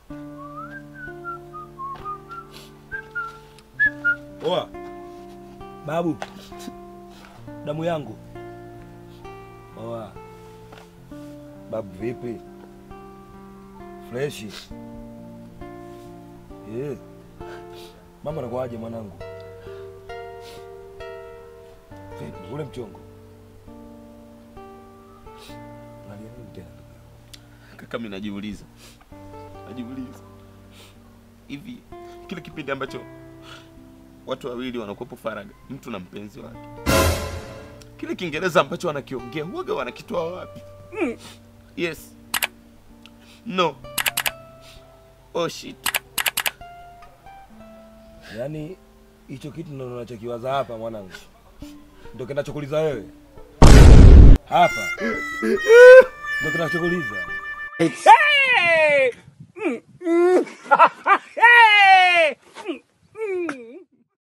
Oa. Babu. Damu yangu. Oa. Babu vipi? Freshi. Eh. Mama anakuaje mwanangu? Vipi ule mchongo? Nalia nini tena? Kaka, mimi najiuliza, najiuliza hivi, kile kipindi ambacho watu wawili wanakuwepo faraga, mtu na mpenzi wake, kile Kiingereza ambacho wanakiongea huwaga wanakitoa wapi? Yes, no, oh shit. Yaani hicho kitu ndo unachokiwaza hapa mwanangu, ndo kinachokuliza wewe hapa, ndo kinachokuliza